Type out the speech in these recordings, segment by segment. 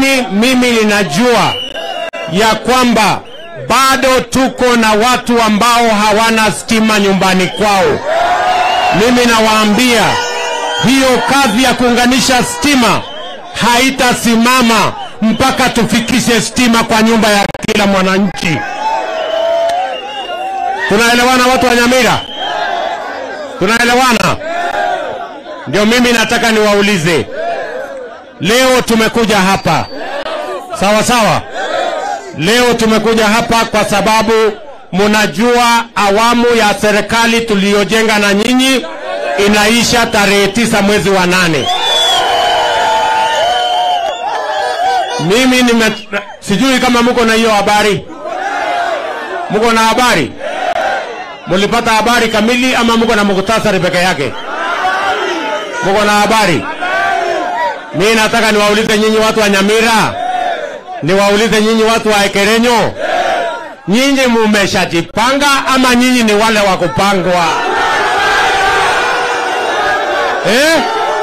lakini mimi ninajua ya kwamba bado tuko na watu ambao hawana stima nyumbani kwao. Mimi nawaambia hiyo kazi ya kuunganisha stima haitasimama mpaka tufikishe stima kwa nyumba ya kila mwananchi. Tunaelewana watu wa Nyamira? Tunaelewana? Ndio mimi nataka niwaulize, leo tumekuja hapa sawa sawa. Leo tumekuja hapa kwa sababu munajua awamu ya serikali tuliyojenga na nyinyi inaisha tarehe tisa mwezi wa nane. Mimi nime, sijui kama mko na hiyo habari. Mko na habari? Mulipata habari kamili ama mko na muktasari peke yake? Mko na habari? Mimi nataka niwaulize nyinyi watu wa Nyamira, niwaulize nyinyi watu wa Ekerenyo, nyinyi mumeshajipanga ama nyinyi ni wale wa kupangwa eh?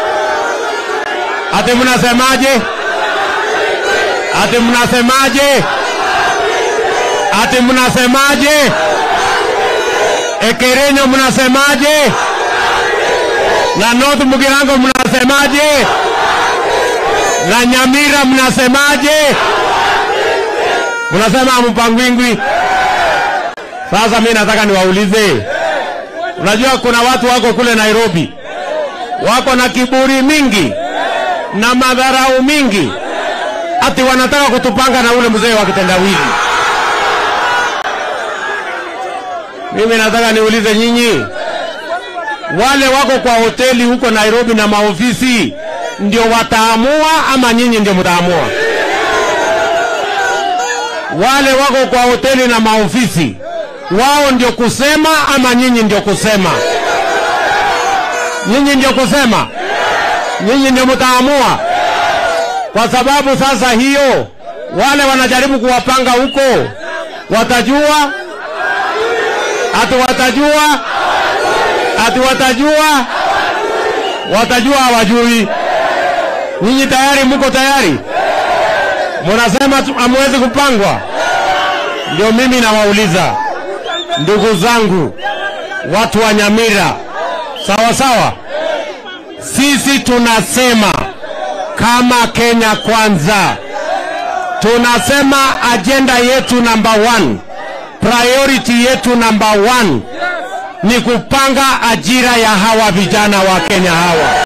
Ati mnasemaje? Ati mnasemaje? Ati mnasemaje? Ekerenyo mnasemaje? Na North Mugirango mnasemaje? Na Nyamira mnasemaje? Mnasema mpangwingwi. Sasa mimi nataka niwaulize, unajua kuna watu wako kule Nairobi wako na kiburi mingi na madharau mingi, ati wanataka kutupanga na ule mzee wa kitendawili. Mimi nataka niulize nyinyi, wale wako kwa hoteli huko Nairobi na maofisi ndio wataamua ama nyinyi ndio mtaamua? Wale wako kwa hoteli na maofisi wao ndio kusema ama nyinyi ndio kusema? Nyinyi ndio kusema, nyinyi ndio mtaamua, kwa sababu sasa hiyo wale wanajaribu kuwapanga huko watajua ati watajua ati watajua watajua hawajui. Nyinyi tayari mko tayari? Munasema tu- hamwezi kupangwa. Ndio mimi nawauliza ndugu zangu, watu wa Nyamira, sawa sawa, sisi tunasema kama Kenya Kwanza, tunasema ajenda yetu number one, priority yetu number one ni kupanga ajira ya hawa vijana wa Kenya hawa.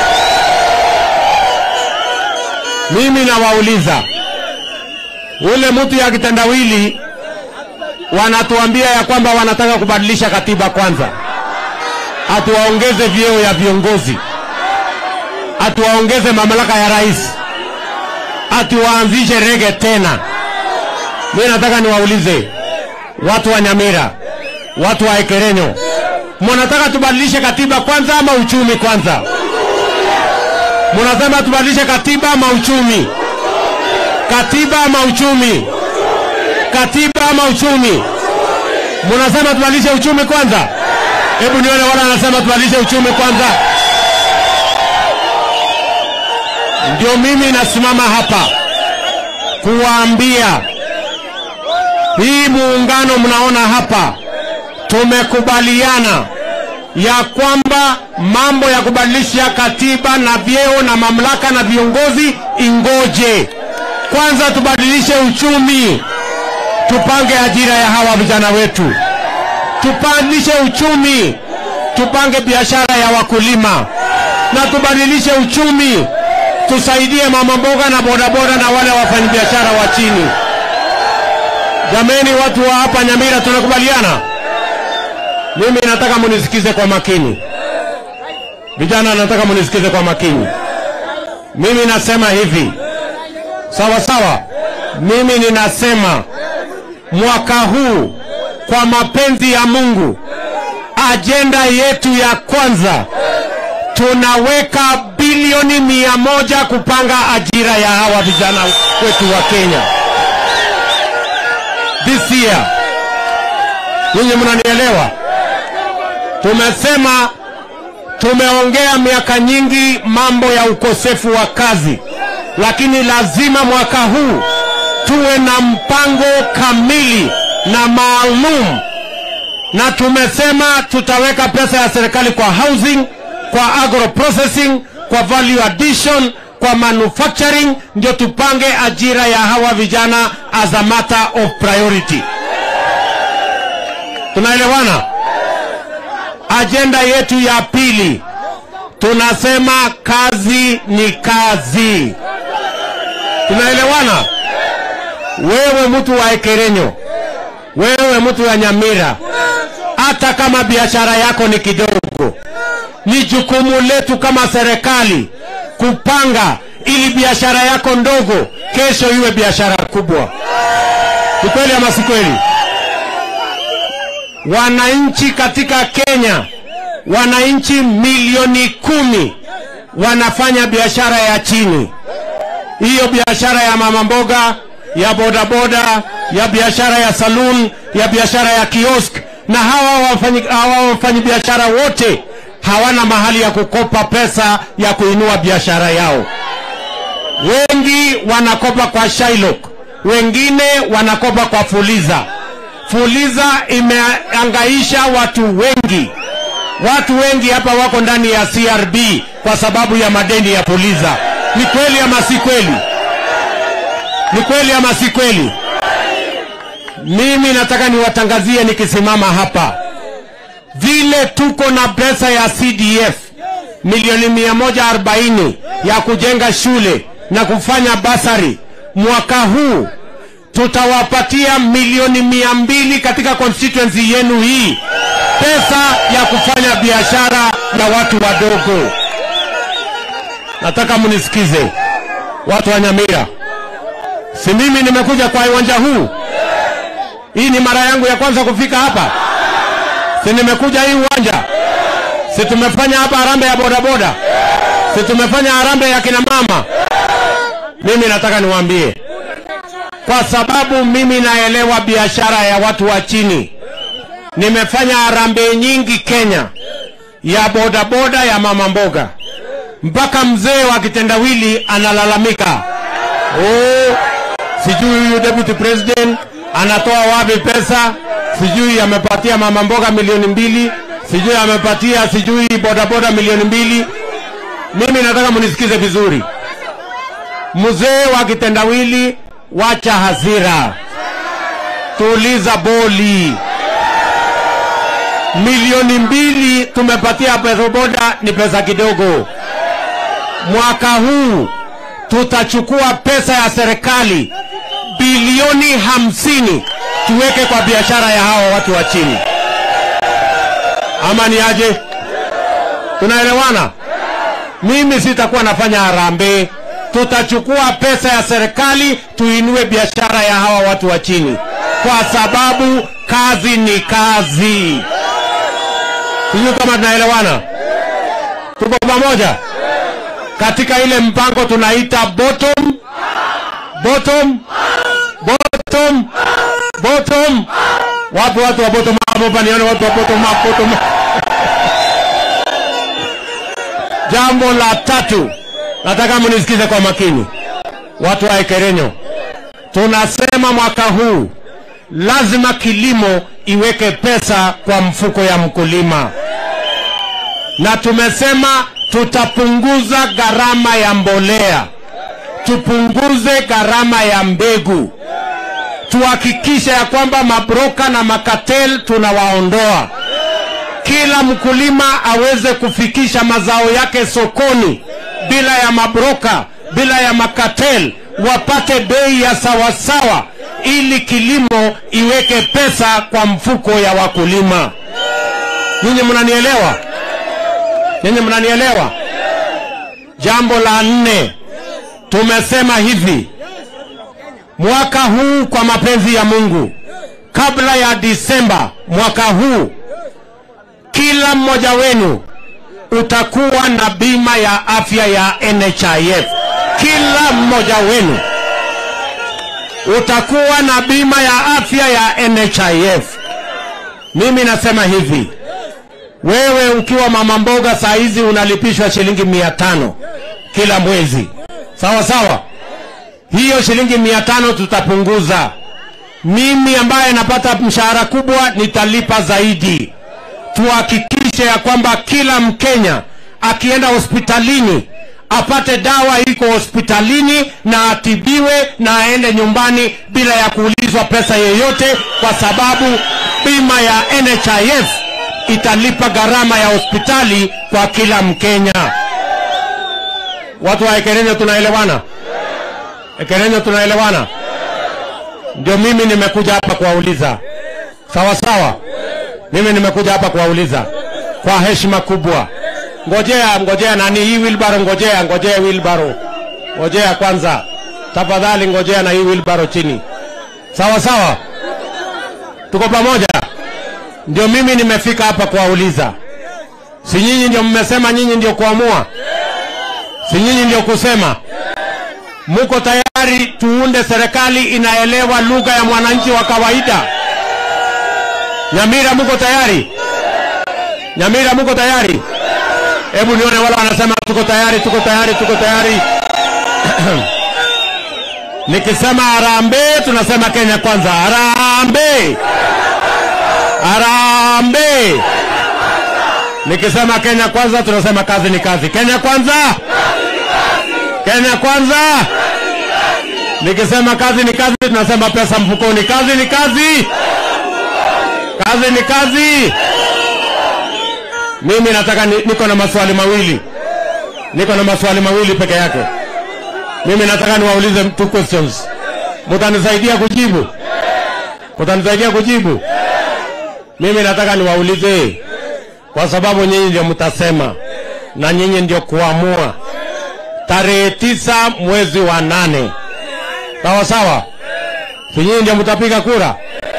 Mimi nawauliza, ule mtu ya kitendawili wanatuambia ya kwamba wanataka kubadilisha katiba kwanza, atuwaongeze vyeo ya viongozi, atuwaongeze mamlaka ya rais, atuwaanzishe rege tena. Mimi nataka niwaulize watu wa Nyamira, watu wa Ekerenyo, mnataka tubadilishe katiba kwanza ama uchumi kwanza? Mnasema tubadilishe katiba ama uchumi? Katiba ama uchumi? Katiba ama uchumi? Mnasema tubadilishe uchumi kwanza? Hebu nione wale wanasema tubadilishe uchumi kwanza. Ndio mimi nasimama hapa kuwaambia hii muungano mnaona hapa, tumekubaliana ya kwamba mambo ya kubadilisha katiba na vyeo na mamlaka na viongozi ingoje. Kwanza tubadilishe uchumi, tupange ajira ya hawa vijana wetu, tupandishe uchumi, tupange biashara ya wakulima na tubadilishe uchumi, tusaidie mama mboga na bodaboda na wale wafanyabiashara wa chini. Jameni, watu wa hapa Nyamira, tunakubaliana? Mimi nataka munisikize kwa makini, vijana, nataka munisikize kwa makini. Mimi nasema hivi, sawa sawa. Mimi ninasema mwaka huu kwa mapenzi ya Mungu, ajenda yetu ya kwanza tunaweka bilioni mia moja kupanga ajira ya hawa vijana wetu wa Kenya this year. Nyinyi mnanielewa? Tumesema tumeongea miaka nyingi mambo ya ukosefu wa kazi, lakini lazima mwaka huu tuwe na mpango kamili na maalum, na tumesema tutaweka pesa ya serikali kwa housing, kwa agro processing, kwa value addition, kwa manufacturing, ndio tupange ajira ya hawa vijana as a matter of priority. Tunaelewana? Ajenda yetu ya pili tunasema kazi ni kazi. Tunaelewana? Wewe mtu wa Ekerenyo, wewe mtu wa Nyamira, hata kama biashara yako ni kidogo, ni jukumu letu kama serikali kupanga ili biashara yako ndogo kesho iwe biashara kubwa. Ni kweli ama si kweli? Wananchi katika Kenya, wananchi milioni kumi wanafanya biashara ya chini. Hiyo biashara ya mama mboga, ya bodaboda, ya biashara ya saloon, ya biashara ya kiosk, na hawa wafanyi, hawa wafanyabiashara wote hawana mahali ya kukopa pesa ya kuinua biashara yao. Wengi wanakopa kwa Shylock, wengine wanakopa kwa Fuliza. Fuliza imeangaisha watu wengi. Watu wengi hapa wako ndani ya CRB kwa sababu ya madeni ya Fuliza. Ni kweli ama si kweli? Ni kweli ama si kweli? Mimi nataka niwatangazie nikisimama hapa, vile tuko na pesa ya CDF milioni 140 ya kujenga shule na kufanya basari, mwaka huu tutawapatia milioni mia mbili katika constituency yenu hii, pesa ya kufanya biashara ya watu wadogo. Nataka mnisikize watu wa Nyamira, si mimi nimekuja kwa uwanja huu, hii ni mara yangu ya kwanza kufika hapa, si nimekuja hii uwanja, si tumefanya hapa harambee ya bodaboda, si tumefanya harambee ya kina mama. Mimi nataka niwaambie kwa sababu mimi naelewa biashara ya watu wa chini. Nimefanya harambee nyingi Kenya ya bodaboda ya mama mboga, mpaka mzee wa kitendawili analalamika, oh, sijui huyu deputy president anatoa wapi pesa, sijui amepatia mama mboga milioni mbili, sijui amepatia sijui bodaboda milioni mbili. Mimi nataka munisikize vizuri, mzee wa kitendawili wacha hasira, tuliza boli. Milioni mbili tumepatia bodaboda ni pesa kidogo. Mwaka huu tutachukua pesa ya serikali bilioni hamsini tuweke kwa biashara ya hawa watu wa chini, ama ni aje? Tunaelewana? Mimi sitakuwa nafanya harambee tutachukua pesa ya serikali tuinue biashara ya hawa watu wa chini, kwa sababu kazi ni kazi. Sijui kama tunaelewana, tuko pamoja katika ile mpango tunaita bottom bottom bottom bottom. Wapi watu wa bottom up hapa? Nione watu wa bottom up, bottom up. Jambo la tatu nataka mnisikize kwa makini, watu wa Ekerenyo. Tunasema mwaka huu lazima kilimo iweke pesa kwa mfuko ya mkulima, na tumesema tutapunguza gharama ya mbolea, tupunguze gharama ya mbegu, tuhakikishe ya kwamba mabroka na makatel tunawaondoa, kila mkulima aweze kufikisha mazao yake sokoni bila ya mabroka, bila ya makatel, wapate bei ya sawasawa, ili kilimo iweke pesa kwa mfuko ya wakulima. Nyinyi mnanielewa? Nyinyi mnanielewa? Jambo la nne, tumesema hivi, mwaka huu kwa mapenzi ya Mungu, kabla ya Disemba mwaka huu, kila mmoja wenu utakuwa na bima ya afya ya NHIF. Kila mmoja wenu utakuwa na bima ya afya ya NHIF. Mimi nasema hivi, wewe ukiwa mama mboga saa hizi unalipishwa shilingi mia tano kila mwezi, sawa sawa. Hiyo shilingi mia tano tutapunguza. Mimi ambaye napata mshahara kubwa nitalipa zaidi. Tuhakikishe ya kwamba kila Mkenya akienda hospitalini apate dawa iko hospitalini na atibiwe na aende nyumbani bila ya kuulizwa pesa yoyote, kwa sababu bima ya NHIF italipa gharama ya hospitali kwa kila Mkenya. Watu wa Ekerenyo tunaelewana? Ekerenyo tunaelewana? Ndio mimi nimekuja hapa kuwauliza, sawa sawa. Mimi nimekuja hapa kuwauliza kwa heshima kubwa. Ngojea, ngojea nani hii wilbaro, ngojea, ngojea wilbaro, ngojea kwanza, tafadhali ngojea na hii wilbaro chini, sawa sawa. Tuko pamoja? Ndio mimi nimefika hapa kuwauliza, si nyinyi ndio mmesema nyinyi ndio kuamua, si nyinyi ndio kusema muko tayari tuunde serikali inaelewa lugha ya mwananchi wa kawaida? Nyamira, muko tayari? Nyamira, muko tayari? Hebu nione wale wanasema tuko tayari, tuko tayari, tuko tayari. Nikisema harambee, tunasema Kenya kwanza. Harambee, harambee. Nikisema Kenya kwanza, tunasema kazi ni kazi. Kenya kwanza, Kenya kwanza. Nikisema kazi ni kazi, tunasema pesa mfukoni. Kazi ni kazi, kazi ni kazi. Mimi nataka ni, niko na maswali mawili, niko na maswali mawili peke yake. Mimi nataka niwaulize two questions, mutanisaidia kujibu? Mutanisaidia kujibu? Mimi nataka niwaulize, kwa sababu nyinyi ndio mtasema na nyinyi ndio kuamua tarehe tisa mwezi wa nane, sawa sawa? Si nyinyi ndio mtapiga kura?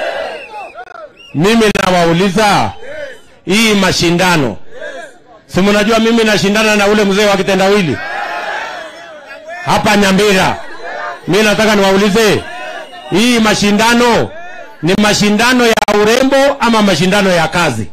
Mimi nawauliza hii mashindano, si mnajua mimi nashindana na ule mzee wa kitendawili hapa Nyambira. Mimi nataka niwaulize, hii mashindano ni mashindano ya urembo ama mashindano ya kazi?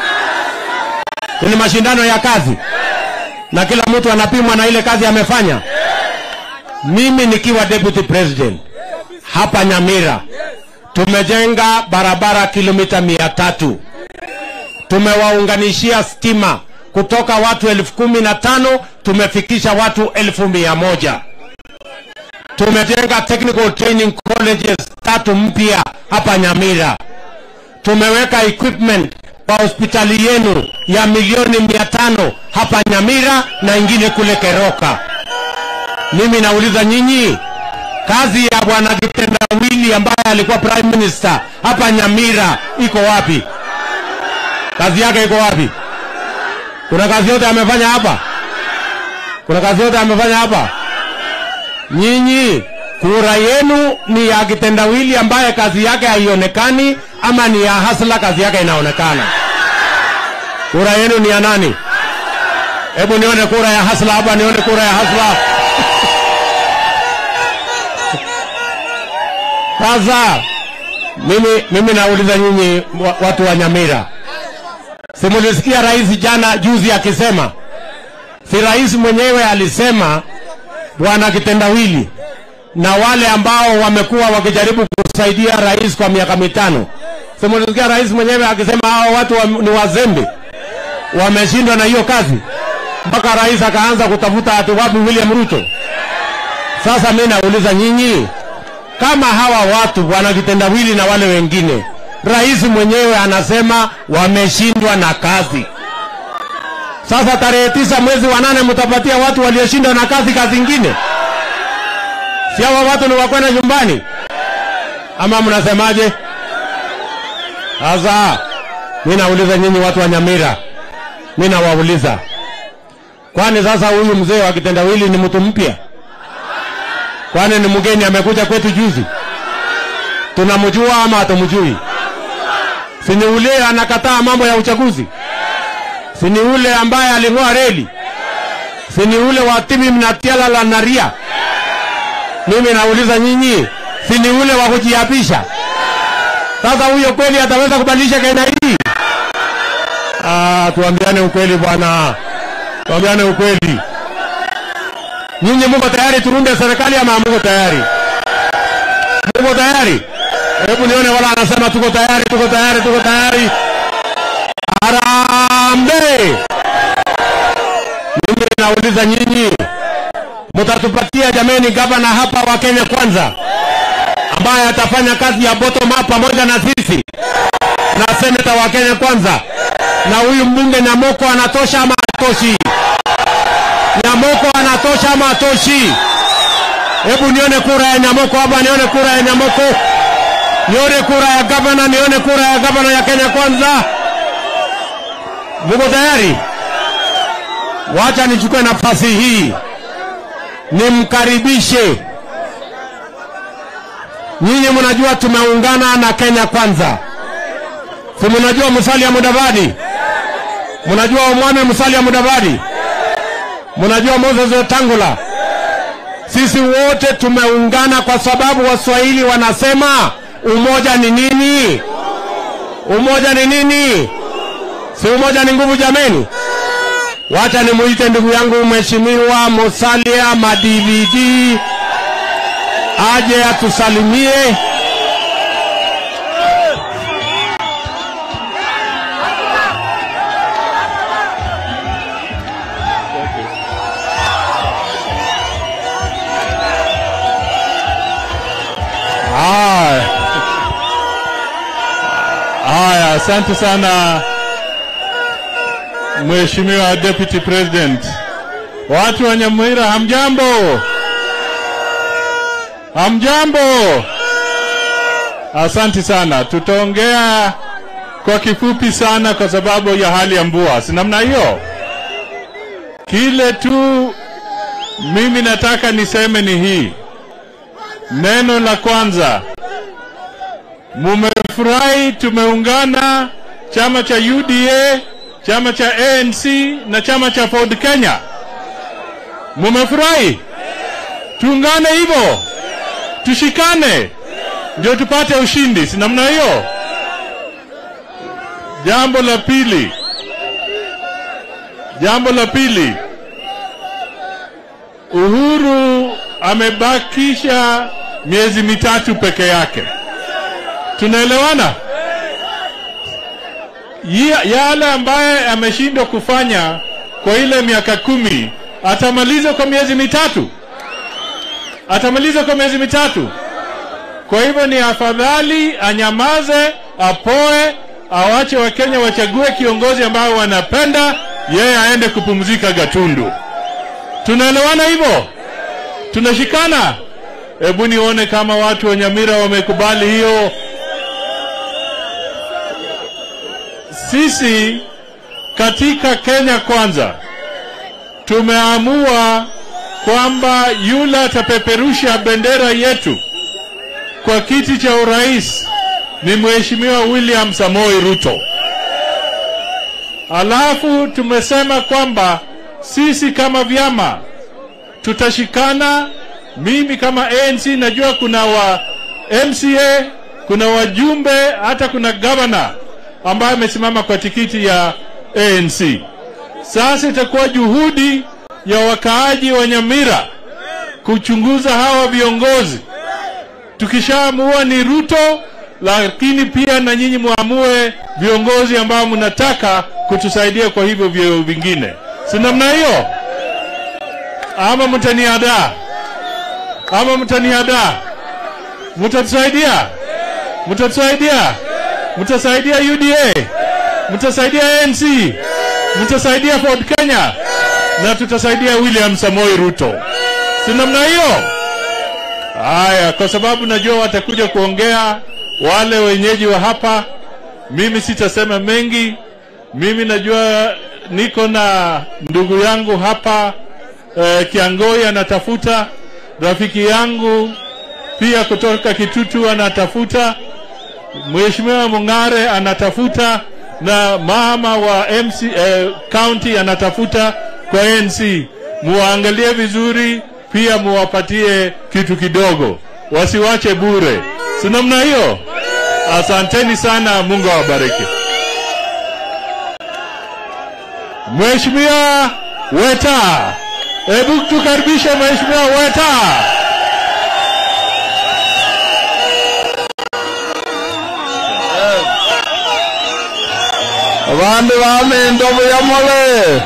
Ni mashindano ya kazi, na kila mtu anapimwa na ile kazi amefanya. Mimi nikiwa deputy president hapa Nyamira, tumejenga barabara kilomita mia tatu tumewaunganishia stima kutoka watu elfu kumi na tano tumefikisha watu elfu mia moja tumejenga technical training colleges tatu mpya hapa Nyamira. Tumeweka equipment kwa hospitali yenu ya milioni mia tano hapa Nyamira na ingine kule Keroka. Mimi nauliza nyinyi, kazi ya bwana Kitendawili ambaye alikuwa prime minister hapa Nyamira iko wapi? Kazi yake iko wapi? Kuna kazi yote amefanya hapa? Kuna kazi yote amefanya hapa? Nyinyi kura yenu ni ya kitendawili ambaye kazi yake haionekani, ama ni ya hasla kazi yake inaonekana? Kura yenu ni ya nani? Hebu nione kura ya hasla hapa, nione kura ya hasla. Sasa mimi, mimi nauliza nyinyi wa- watu wa Nyamira, si mulisikia rais jana juzi akisema, si rais mwenyewe alisema bwana kitendawili na wale ambao wamekuwa wakijaribu kusaidia rais kwa miaka mitano, si mulisikia rais mwenyewe akisema hao watu wa, ni wazembe, wameshindwa na hiyo kazi, mpaka rais akaanza kutafuta ati wapi William Ruto. Sasa mimi nauliza nyinyi, kama hawa watu bwana kitendawili na wale wengine, rais mwenyewe anasema wameshindwa na kazi. Sasa tarehe tisa mwezi wa nane mtapatia watu walioshindwa na kazi kazi ingine? Si hawa watu ni wakwenda nyumbani ama mnasemaje? Sasa mimi nauliza nyinyi watu wa Nyamira, mimi nawauliza, kwani sasa huyu mzee wa kitendawili ni mtu mpya? Kwani ni mgeni amekuja kwetu juzi? Tunamjua ama hatumjui? Si ni ule anakataa mambo ya uchaguzi? Si ni ule ambaye aling'oa reli? Si ni ule wa tibi mnatiala la naria? Mimi nauliza nyinyi, si ni ule wa kujiapisha? Sasa huyo kweli ataweza kubadilisha Kenya hii? Ah, tuambiane ukweli bwana, tuambiane ukweli. Nyinyi muko tayari turunde serikali ama muko tayari? Muko tayari? Hebu nione wala anasema tuko tayari, tuko tayari, tuko tayari. Harambee! Mimi nauliza nyinyi, mtatupatia jameni gavana hapa wa Kenya kwanza ambaye atafanya kazi ya bottom up pamoja na sisi na seneta wa Kenya kwanza, na huyu mbunge Nyamoko anatosha ama hatoshi? Nyamoko anatosha ama hatoshi? Hebu nione kura ya Nyamoko hapa, nione kura ya Nyamoko, nione kura ya gavana, nione kura ya gavana ya Kenya kwanza. Muko tayari? Wacha nichukue nafasi hii nimkaribishe. Nyinyi mnajua tumeungana na Kenya kwanza, si mnajua Musalia Mudavadi, mnajua Omwami Musalia Mudavadi, mnajua Moses Wetangula. Sisi wote tumeungana kwa sababu Waswahili wanasema umoja ni nini? Umoja ni nini? Si umoja ni nguvu jameni? Wacha nimuite ndugu yangu Mheshimiwa Musalia Madividi aje atusalimie. Haya, haya, asante sana Mheshimiwa Deputy President. Watu wa Nyamwira, hamjambo? Hamjambo? Asante sana. Tutaongea kwa kifupi sana kwa sababu ya hali ya mvua, si namna hiyo? Kile tu mimi nataka niseme ni hii. Neno la kwanza, mumefurahi tumeungana chama cha UDA, chama cha ANC na chama cha Ford Kenya. Mumefurahi? Tuungane hivyo, tushikane ndio tupate ushindi, si namna hiyo? Jambo la pili, jambo la pili, Uhuru amebakisha miezi mitatu peke yake. Tunaelewana? Ya- Yale ambaye ameshindwa kufanya kwa ile miaka kumi atamaliza kwa miezi mitatu, atamaliza kwa miezi mitatu. Kwa hivyo ni afadhali anyamaze, apoe, awache Wakenya wachague kiongozi ambao wanapenda, yeye aende kupumzika Gatundu. Tunaelewana hivyo? Tunashikana? Hebu nione kama watu wa Nyamira wamekubali hiyo. Sisi katika Kenya Kwanza tumeamua kwamba yule atapeperusha bendera yetu kwa kiti cha urais ni Mheshimiwa William Samoei Ruto. Alafu tumesema kwamba sisi kama vyama tutashikana. Mimi kama ANC najua kuna wa MCA, kuna wajumbe, hata kuna gavana ambaye amesimama kwa tikiti ya ANC. Sasa itakuwa juhudi ya wakaaji wa Nyamira kuchunguza hawa viongozi. Tukishaamua ni Ruto, lakini pia na nyinyi muamue viongozi ambao mnataka kutusaidia kwa hivyo vyeo vingine, si namna hiyo? Ama mtaniadaa? Ama mtaniadaa? Mtatusaidia? Mtatusaidia? Mtasaidia UDA? Mtasaidia ANC? Mtasaidia Ford Kenya? Na tutasaidia William Samoei Ruto, si namna hiyo? Haya, kwa sababu najua watakuja kuongea wale wenyeji wa hapa, mimi sitasema mengi. Mimi najua niko na ndugu yangu hapa eh, Kiangoi anatafuta, rafiki yangu pia kutoka Kitutu anatafuta, Mheshimiwa Mung'are anatafuta, na mama wa MC eh, county anatafuta kwa ANC. Muangalie vizuri, pia muwapatie kitu kidogo, wasiwache bure, si namna hiyo? Asanteni sana, Mungu awabariki. Mheshimiwa Weta, Hebu tukaribishe Mheshimiwa Weta. Vandu vami ndovu ya mole,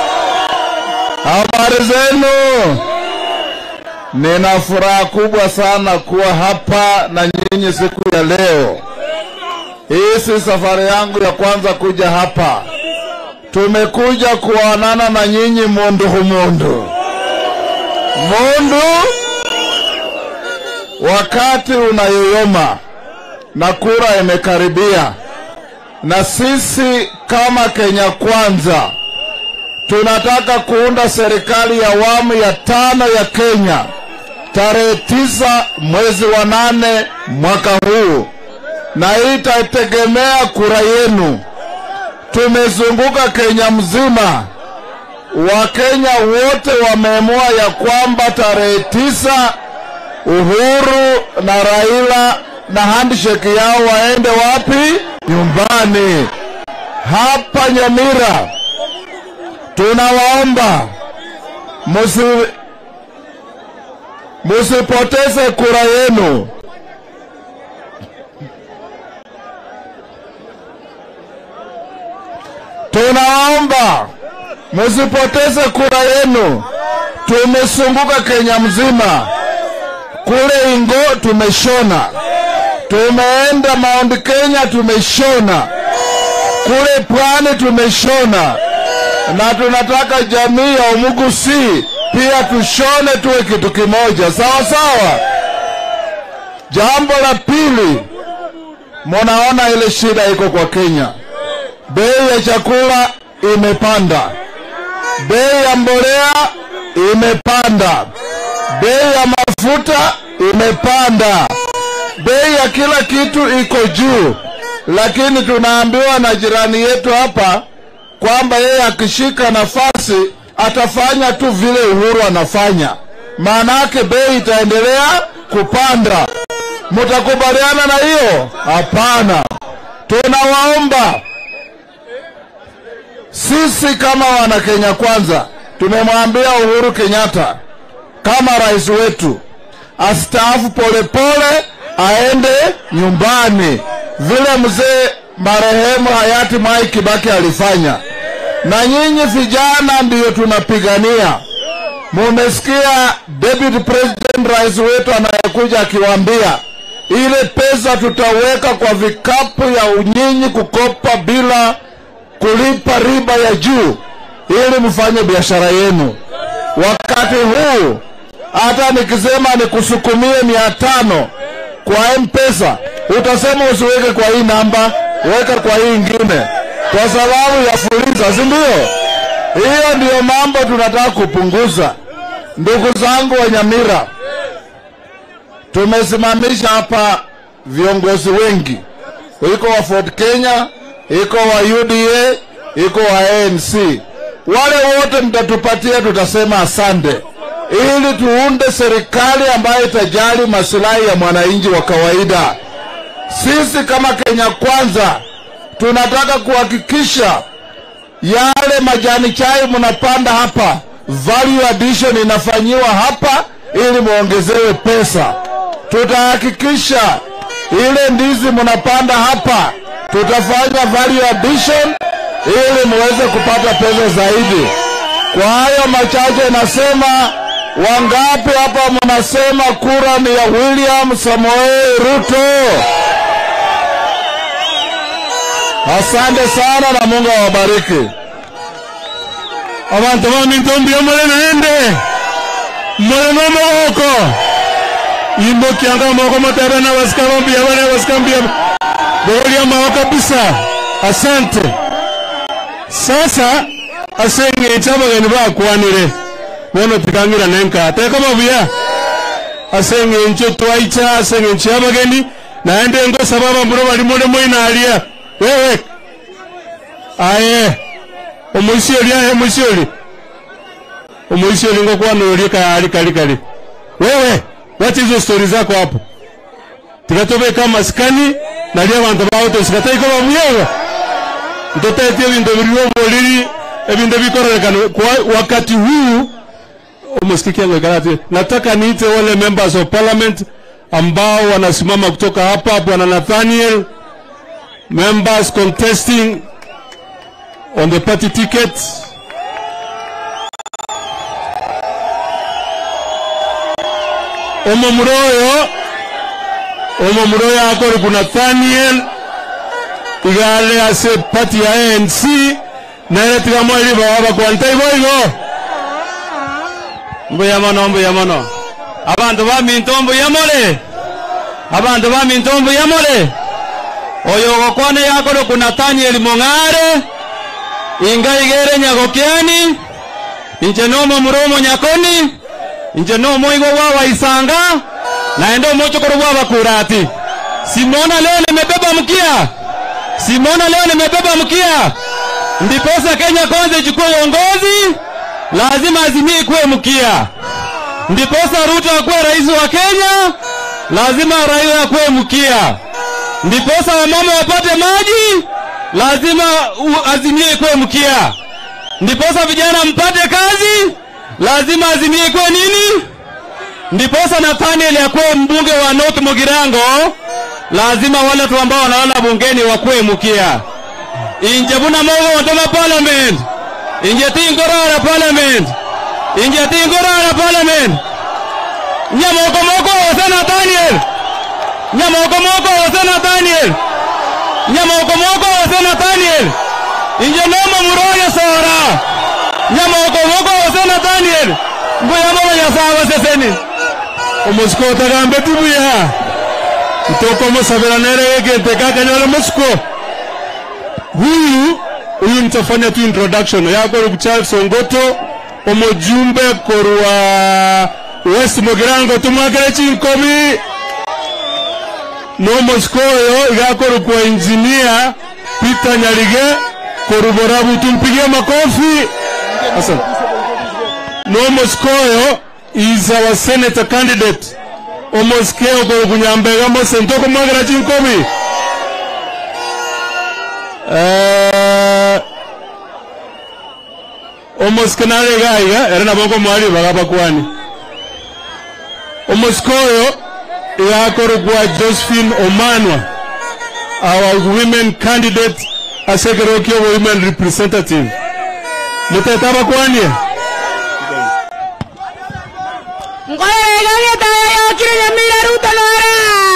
habari zenu? Nina furaha kubwa sana kuwa hapa na nyinyi siku ya leo. Hii si safari yangu ya kwanza kuja hapa. Tumekuja kuonana na nyinyi mundu humundu mundu, wakati unayoyoma na kura imekaribia na sisi kama Kenya Kwanza tunataka kuunda serikali ya awamu ya tano ya Kenya tarehe tisa mwezi wa nane mwaka huu, na hii itategemea kura yenu. Tumezunguka Kenya mzima, Wakenya wote wameamua ya kwamba tarehe tisa Uhuru na Raila na handshake yao waende wapi? Nyumbani. Hapa Nyamira tunawaomba musi musipoteze kura yenu. Tunaomba musipoteze kura yenu. Tumesunguka Kenya mzima, kule Ingo tumeshona, tumeenda Mount Kenya tumeshona, kule pwani tumeshona, na tunataka jamii ya Umugusi pia tushone, tuwe kitu kimoja, sawa sawa. Jambo la pili, munaona ile shida iko kwa Kenya, bei ya chakula imepanda, bei ya mbolea imepanda, bei ya mafuta imepanda, bei ya kila kitu iko juu, lakini tunaambiwa na jirani yetu hapa kwamba yeye akishika nafasi atafanya tu vile Uhuru anafanya, maana yake bei itaendelea kupanda. Mtakubaliana na hiyo? Hapana. Tunawaomba sisi kama wana Kenya Kwanza, tumemwambia Uhuru Kenyatta kama rais wetu astaafu polepole, aende nyumbani vile mzee marehemu hayati Mwai Kibaki alifanya, na nyinyi vijana ndiyo tunapigania. Mumesikia deputy president, rais wetu anayekuja akiwaambia ile pesa tutaweka kwa vikapu ya unyinyi kukopa bila kulipa riba ya juu, ili mfanye biashara yenu. Wakati huu hata nikisema nikusukumie mia tano kwa M-Pesa, utasema usiweke kwa hii namba, weka kwa hii ingine, kwa sababu ya fuliza, si ndio? Hiyo ndiyo mambo tunataka kupunguza. Ndugu zangu wa Nyamira, tumesimamisha hapa viongozi wengi, iko wa Ford Kenya, iko wa UDA, iko wa ANC. Wale wote mtatupatia, tutasema asante, ili tuunde serikali ambayo itajali masilahi ya mwananchi wa kawaida. Sisi kama Kenya Kwanza tunataka kuhakikisha yale majani chai mnapanda hapa, value addition inafanyiwa hapa ili muongezewe pesa. Tutahakikisha ile ndizi mnapanda hapa, tutafanya value addition ili muweze kupata pesa zaidi. Kwa hayo machache nasema, wangapi hapa mnasema kura ni ya William Samoei Ruto? Asante sana na Mungu awabariki. abantu bamintombia mole naende mole nomogoko imbokianga moko matebe na basikambia bale basikambia bolia mao kabisa asante sasa aseng'echa abageni bakwanire bono tikangira nenka teka mabuya aseng'encho twaicha aseng'encho abageni naende ngosaba abamburo bali mole moinaria wewe aye omuisioli ahe omuisioli omuisioli ngokwanũria kayari kali kali wewe wacha hizo stori zako hapo tigatobeka masikani naria abantu bao tosikataiko bamuyewe ntotetie ebinto biri oboriri ebinto bikorerekana kwa wakati huu umesikia ngekarati. Nataka niite wale members of parliament ambao wanasimama kutoka hapa, bwana Nathaniel, members contesting on the party ticket. Omo muroyo omo muroyo akori ku Nathaniel igale ase party ya ANC nere tigamweli baba kwanta iboigo mbuya mono mbuya mono abantu baminto mbuya mole abantu baminto mbuya mole oyo gokwane yakoro ku Nathaniel Mong'are inga igere nyagokiani inje nomo muromo nyakoni inje nomo igo wa waisanga naenda mochokoro wa bakurati simona leo nimebeba mkia simona leo nimebeba mkia ndiposa Kenya kwanza ichukue uongozi lazima azimie kuwe mkia ndiposa Ruto akuwe rais wa Kenya lazima Raila akuwe mkia ndiposa wamama wapate maji lazima u- azimie kuwe mkia ndiposa vijana mpate kazi lazima azimie kuwe nini ndiposa Nathaniel akuwe mbunge wa North Mugirango lazima wale watu ambao wanalala bungeni wakuwe mkia inje buna mogo wantoma parliament inje tingorara parliament inje tingorara parliament nyamoko moko wase Nathaniel nyamoko moko wase Nathaniel nyamoko moko wase Nathaniel inje nomo muroyo sora nyamoko moko wase Nathaniel mbuya momo nyasawa seseni omusiko otagambe tibuya itoko musabira nere egente kakanyole musiko huyu huyu nitafanya tu introduction yakoro ku Charles Ongoto omujumbe korwa West Mugirango tumwakire chinkomi nomusiko oyo igakoro kwa engineer Peter Nyalige koruborabu tumpigie makofi asante nomoskoyo is our senator candidate omoskeo ko kunyambega mose ntoko mwagera chinkobi eh omoskenale gaiga era nabongo mwali bagaba kwani omoskoyo yakoro kwa Josephine Omanwa our women candidate asekerokio women representative mutetaba kwanye ngoregage tayo kire nyamira ruto lora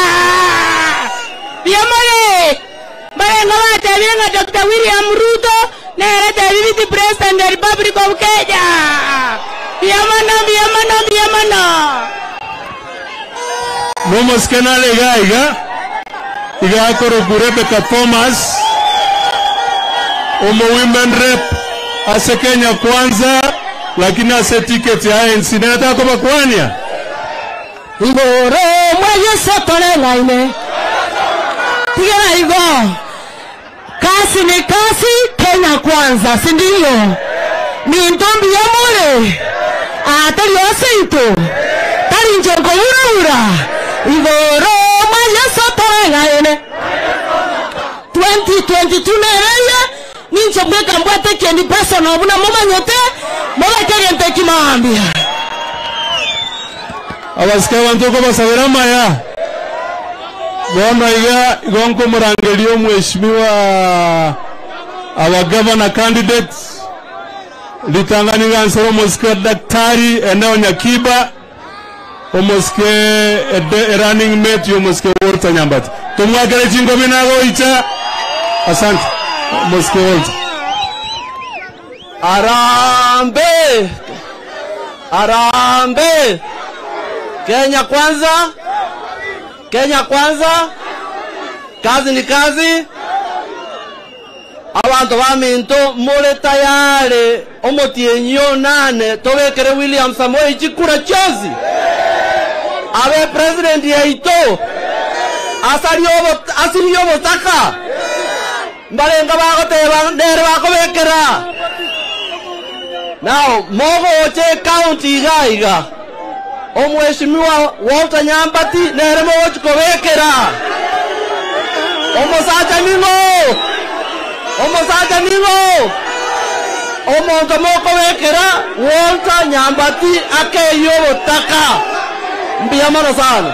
biamole barenga batebire nga dr william ruto nere tebi viti president the republic of kenya biamana biamana biamana nomoskenale gaiga igakoro ku Rebecca Thomas omo women rep ase Kenya kwanza lakini ase ticket ya ANC nenataka koba kwania igoro mwaye sotore ngaine tigera igo kasi ni kasi kenya kwanza sindio mintombi ya mule atari osito tari njogo uraura igoro mwaye sotore ngaine 2022 nereye nincho mweka mbwate kendi personal buna mumanyote mubakegente kimambia abasika bantu ko basabira maya bono iga igonko murangerio mheshimiwa our governor candidate litanganiga nsoro mosike daktari eneo nyakiba omosike ede running mate yomosike Walter Nyambati tumwakere chingo binago icha asante mosike Walter Arambe! Arambe! Kenya kwanza! Kenya kwanza! Kazi ni kazi! abantu baminto muri tayari omutienyo nane tobekere William Samoei chikura chosi abe president yaito asari obo asiri obotaka mbarenga bagoteba ndere bakobekera Now, mogo oche county iga iga. Omweshimiwa Walter Nyambati nere mogo chikobekera. Omosacha ningo. Omosacha ningo. omonto mokowekera walter nyambati akeyo botaka mbiamano sana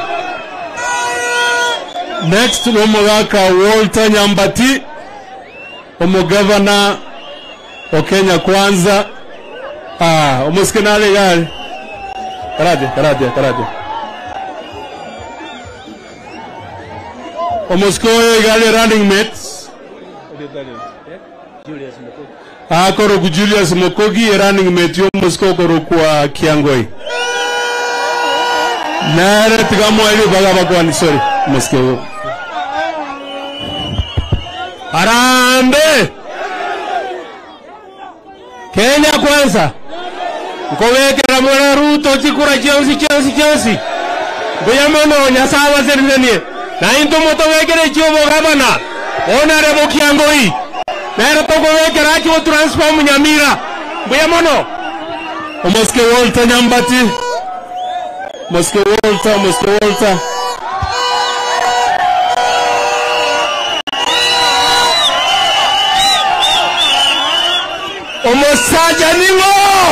next nomogaka walter nyambati omugavana wa kenya kwanza ah, omusikenale gari karadia karadia karadia omusiko oyo igale running mates akoro ku julius mokogi e running mate yomusiko okoro kwa kiangoi nere tigamwaili baga bakwani sorry musiko harambe kenya kwanza nkowekera mwana ruto chikura chionsi chionsi chionsi mbuya mono nyasaye waserithanie na into mutowekere chiobo gavana onare mukiangoi nero tokowekera achiwo transform nyamira mbuya mono omoske walter nyambati moske walter moske walter omusajja ningo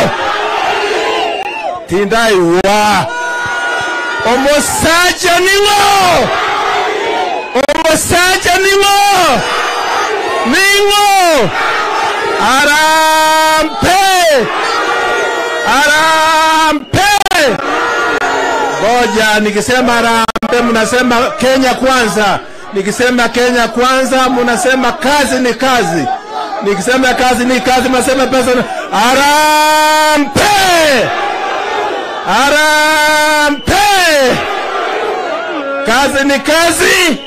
tindaiwa omusajja ningo omusajja ningo ningo arampe arampe ngoja nikisema arampe mnasema kenya kwanza nikisema kenya kwanza mnasema kazi ni kazi nikisema kazi ni kazi mnasema pesa ni... arampe arampe kazi ni kazi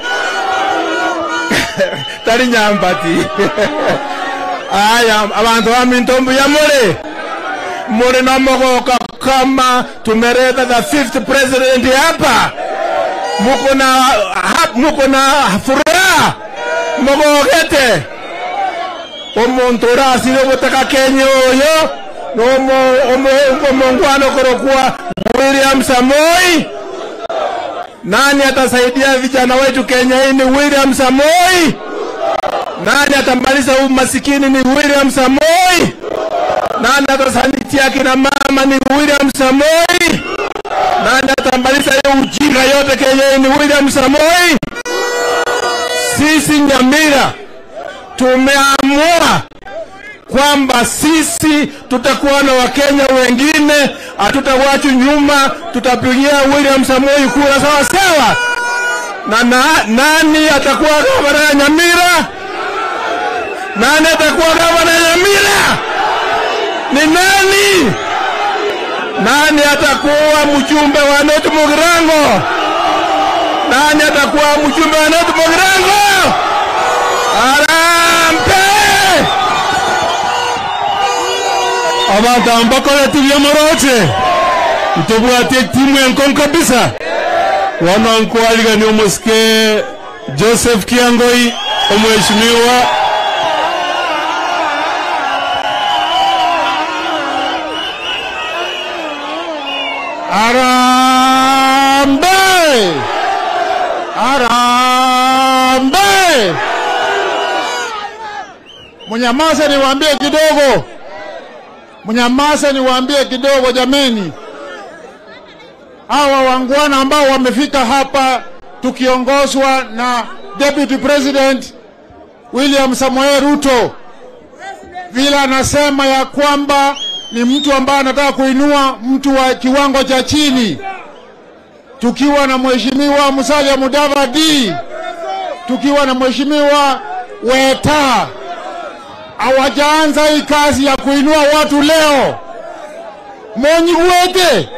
tari nyambati aya abantu bamintombu ya muli muli nomogoka kama tumeleta the fifth president hapa muko na hap- muko na furaha mogogete omuntu urasire obutaka kenya oyo nomo- omo- omongwana okorokuwa william samoi nani atasaidia vijana wetu kenya hii ni william samoi nani atamaliza umasikini ni william samoi nani atasanitia kina mama ni william samoi nani atamaliza hiyo ujinga yote kenya hii ni william samoi sisi nyamira tumeamua kwamba sisi tutakuwa na wakenya wengine hatutawachwa nyuma tutapigia william samoi kura sawa sawa na, na nani atakuwa gavana ya nyamira nani atakuwa gavana ya nyamira ni nani nani atakuwa mjumbe wa North Mugirango nani atakuwa mjumbe wa North Mugirango arampe abantu ambakora tubyamoroche ntobwate timu enkon kabisa wana nkualigani omusike joseph kiangoi omweshimiwa arambe arambe Mnyamaze niwaambie kidogo, mnyamaze niwaambie kidogo jameni. Hawa wangwana ambao wamefika hapa tukiongozwa na Deputy President William Samoei Ruto, vile anasema ya kwamba ni mtu ambaye anataka kuinua mtu wa kiwango cha chini, tukiwa na mheshimiwa Musalia Mudavadi, tukiwa na mheshimiwa Weta hawajaanza hii kazi ya kuinua watu leo. Monyiguete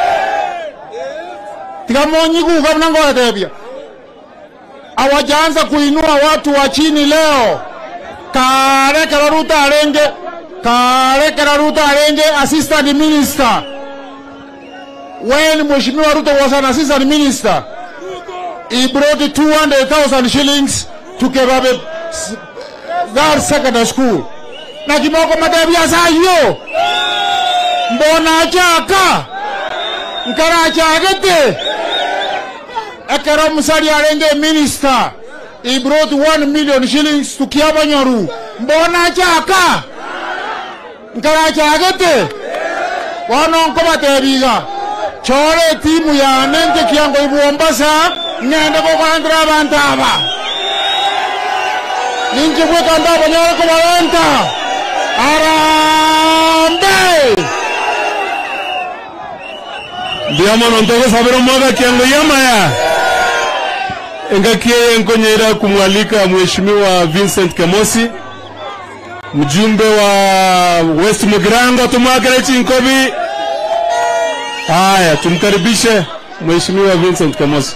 tika monyiguka mnangoetebia hawajaanza kuinua watu wa chini leo. Karekera Ruto arenge Karekera Ruto arenge assistant minister when Mheshimiwa Ruto was an assistant minister he brought 200,000 shillings to Kebabe Girls Secondary School na kimoko matebia sayo mbona achaka nkara achagete ekero musali arenge minister he brought 1 million shillings to Kiabanyoru mbona achaka nkarachagete bono nkobatebiga chore timu yane njekia ngoibu Mombasa ng'ende kogandira abantu aba ninjibweka ndabo nyore kobarenta arambe ndiamono ntogosabira omwaga kiango yamaya engakie nkonyera kumwalika mheshimiwa Vincent Kemosi mjumbe wa West Mugirango tumwakire chinkobi haya tumkaribishe mheshimiwa Vincent Kemosi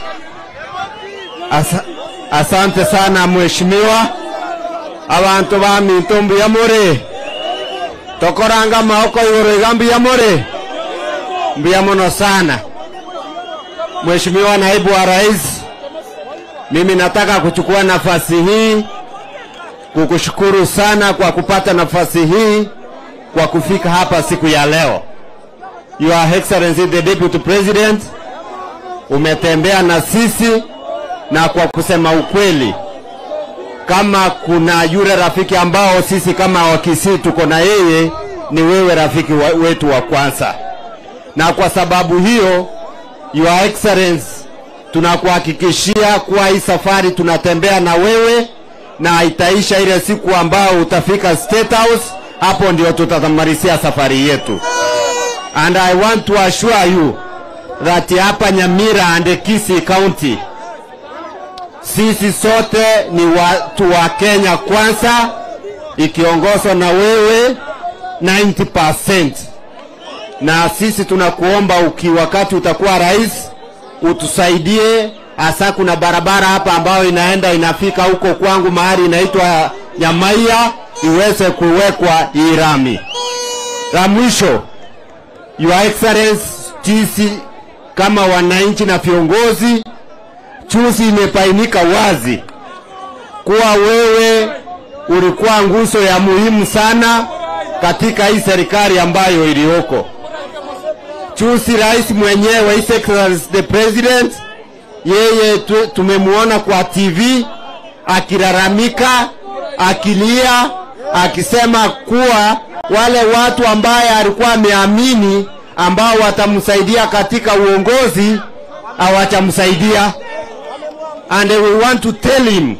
Asa, asante sana mheshimiwa abantu ba mintumbu ya muri tokoranga maoko iguru iga mbuya muri mbuya muno sana mheshimiwa naibu wa rais mimi nataka kuchukua nafasi hii kukushukuru sana kwa kupata nafasi hii kwa kufika hapa siku ya leo your excellency the deputy president umetembea na sisi na kwa kusema ukweli, kama kuna yule rafiki ambao sisi kama Wakisii tuko na yeye, ni wewe rafiki wa, wetu wa kwanza, na kwa sababu hiyo, Your Excellency, tunakuhakikishia kuwa hii safari tunatembea na wewe na itaisha ile siku ambao utafika State House, hapo ndio tutatamalizia safari yetu. And I want to assure you that hapa Nyamira and Kisii County sisi sote ni watu wa Kenya kwanza, ikiongozwa na wewe 90%. Na sisi tunakuomba uki wakati utakuwa rais utusaidie, hasa kuna barabara hapa ambayo inaenda inafika huko kwangu mahali inaitwa Nyamaia iweze kuwekwa hii rami. La mwisho, Your Excellency, sisi kama wananchi na viongozi chuzi imebainika wazi kuwa wewe ulikuwa nguzo ya muhimu sana katika hii serikali ambayo iliyoko. Chuzi rais mwenyewe His Excellency the President, yeye tu, tumemwona kwa TV akilalamika, akilia, akisema kuwa wale watu ambaye alikuwa ameamini ambao watamsaidia katika uongozi hawatamsaidia and we want to tell him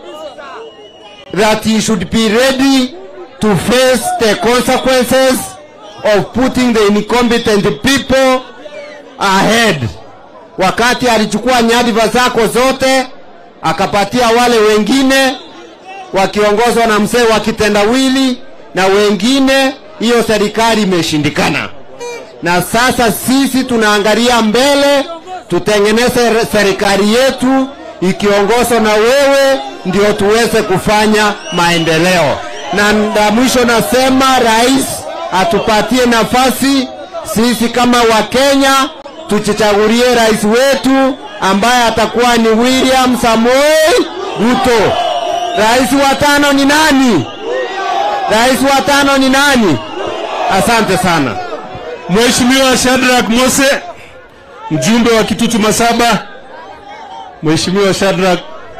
that he should be ready to face the consequences of putting the incompetent people ahead. Wakati alichukua nyadhifa zako zote akapatia wale wengine wakiongozwa na mzee wa kitendawili na wengine, hiyo serikali imeshindikana, na sasa sisi tunaangalia mbele, tutengeneze serikali yetu ikiongozwa na wewe ndio tuweze kufanya maendeleo. Na la mwisho nasema rais atupatie nafasi sisi kama Wakenya tujichagulie rais wetu ambaye atakuwa ni William Samoei Ruto. Rais wa tano ni nani? Rais wa tano ni nani? Asante sana. Mheshimiwa Shadrack Mose mjumbe wa Kitutu Masaba Mheshimiwa Shadrack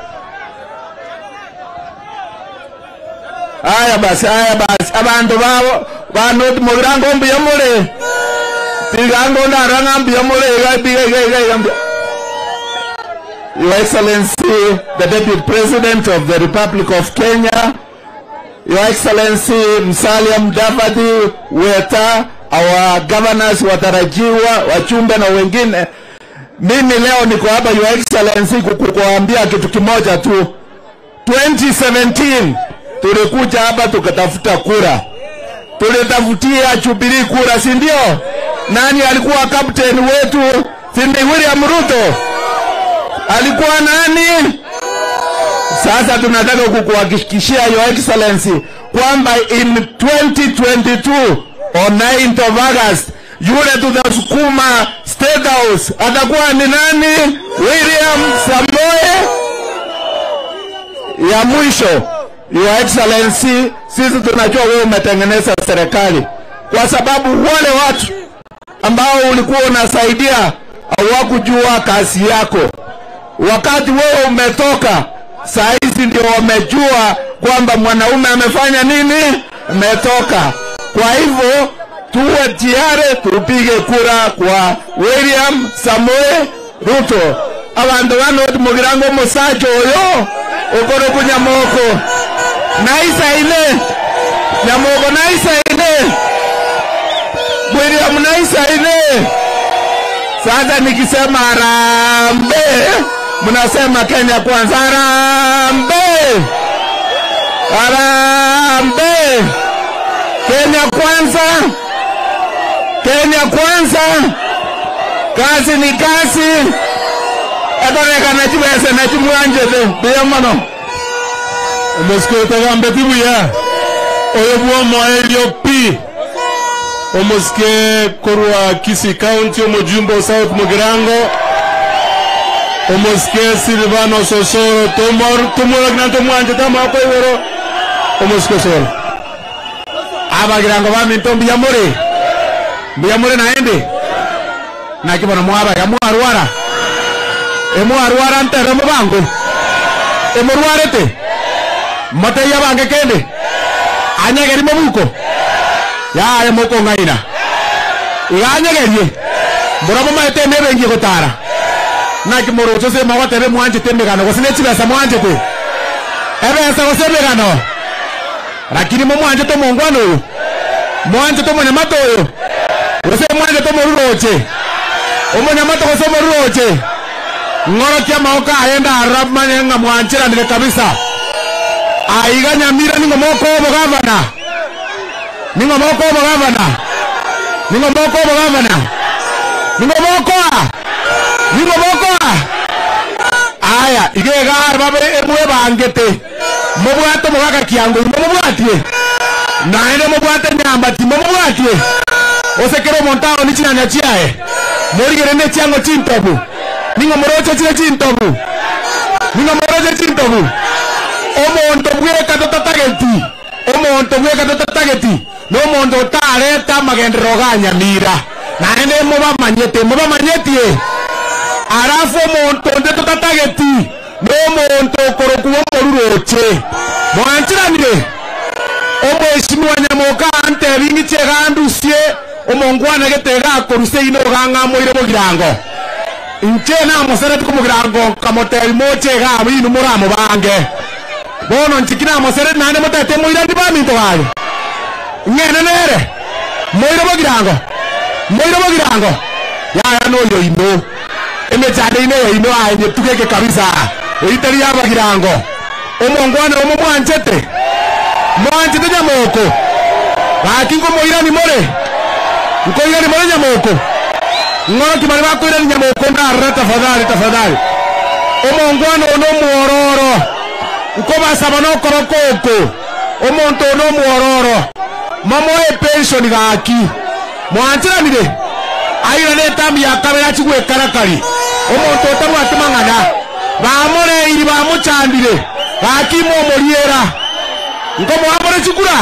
Haya basi, haya basi, abantu babo bantu mugirango mbuya mule tigango ndaranga mbuya mule igabiga igabiga igabiga Your Excellency, the Deputy President of the Republic of Kenya, Your Excellency Musalia Mudavadi, Weta, our governors watarajiwa, wachumbe na wengine, mimi leo niko hapa Your Excellency kukuambia kitu kimoja tu. 2017 tulikuja hapa tukatafuta kura, tulitafutia Jubilee kura, si ndio? Nani alikuwa captain wetu? Si ni William Ruto? Alikuwa nani? Sasa tunataka kukuhakikishia Your Excellency kwamba in 2022 on 9th of August yule tutasukuma State House atakuwa ni nani? William Samoe. Ya mwisho, Your Excellency, sisi tunajua wewe umetengeneza serikali kwa sababu wale watu ambao ulikuwa unasaidia hawakujua kazi yako. Wakati wewe umetoka, saa hizi ndio wamejua kwamba mwanaume amefanya nini, ametoka. Kwa hivyo tuwe tayari tupige kura kwa William Samoei Ruto. Abantu bano mugirango musacha oyo okoro kunyamoko naisa ine nyamoko naisa ine William naisa ine sasa nikisema harambee, mnasema Kenya kwanza. Harambee, harambee, Kenya kwanza, Kenya kwanza. Kazi ni kazi, ekonekana chibese nachimwanjete biyamano omusike tagambe tibuya oyo bwomoelio pi omusike korwa kisi county omujumbo south mugirango omusike silvano sosoro tumuragina tumwanje tamako igoro omusike soro abagirango baminto mbiyamure mbiyamure naende nakibona mwabaga mwarwara emwarwara ntere mubango emurwarete moteya bange kende anyegeri mobuko yaye moko ng'aina iganyegerie murabo maete nebengie gotara naki morocho se mogotebe mwanchete emegano gose ne chibesa mwanchete ebesa gose emegano lakini mo mwanchete omongwana oyo mwanchete omonyamata oyo gose mwanchete omoruroche omonyamata gose omoruroche ng'orokia amaboko aye ndarora manye ng'a mwanchiranire kabisa aiga nyamira ningo moko obo gavana ningo moko obo gavana ningo moko obo gavana ningo moko a ningo moko a aya igega babe emwe bangete mobwate omogaka kiango imo mobwatie naende mobwate nyambati momobwatie osekere omonto ago ni chinyanya chiaye morigere ne chiango chintobu ningo moroche chire chintobu ningo moroche chintobu omonto bweka totatageti omonto bweka totatageti nomonto otareta amagenderero ga nyamira naende mobamanyete mobamanyetie arafu omonto onde totatageti nomonto okorokuwa omoruroche mwanchiranire omweshimiwa nyamoka antebingi chegandusie omongwana gete gakoruse ino gang'amoire mogirango inche namosereti komogirango kamotebi moche gabo inu moramo bange bono nchiki namosereti naende motete moirandi baminto gage ng'ene nere moire mogirango moire mogirango yaya noyo ino emechane ine yo ino aenye tugeke kabisa eitari yabagirango omongwana omo mwanchete mwanchete nyamoko gaki ngomoirani more nkoirani more nyamoko ng'oro kimari bakoirani nyamoko ndarora tafadhali tafadhali omongwana ono omwororo nkobasaba nokoro koko omonto ono omwororo mamoe pension gaki mwanchiranire aira netambi ya kabera chigwekarakari omonto otabwate mang'ana bamoreiri bamuchandire gakimo omoriera nkomwamore chikura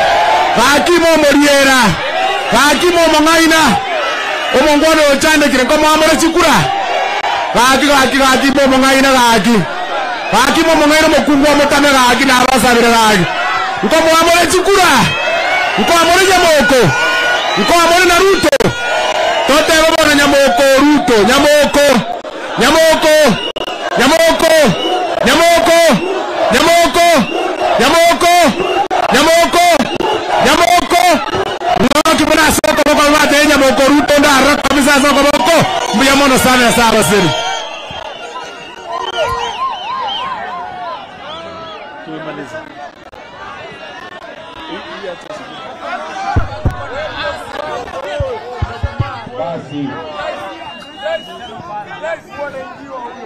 gakimo omoriera gakimo omong'aina omongwana ochandekire nkomwamore chikura gaki gaki gakimo omong'aina gaki gakimo omong'aina omokungu omotame gaki nabasabire gaki nkomwamore chikura nkomwamore nyamoko nkomwamore na ruto toteba bona nyamoko ruto nyamoko nyamoko nyamoko nyamoko nyamoko nyamoko nyamoko nyamoko ngoki buna soko boko bate nyamoko ruto ndara kabisa soko boko mbuya mono sana sawa siri basi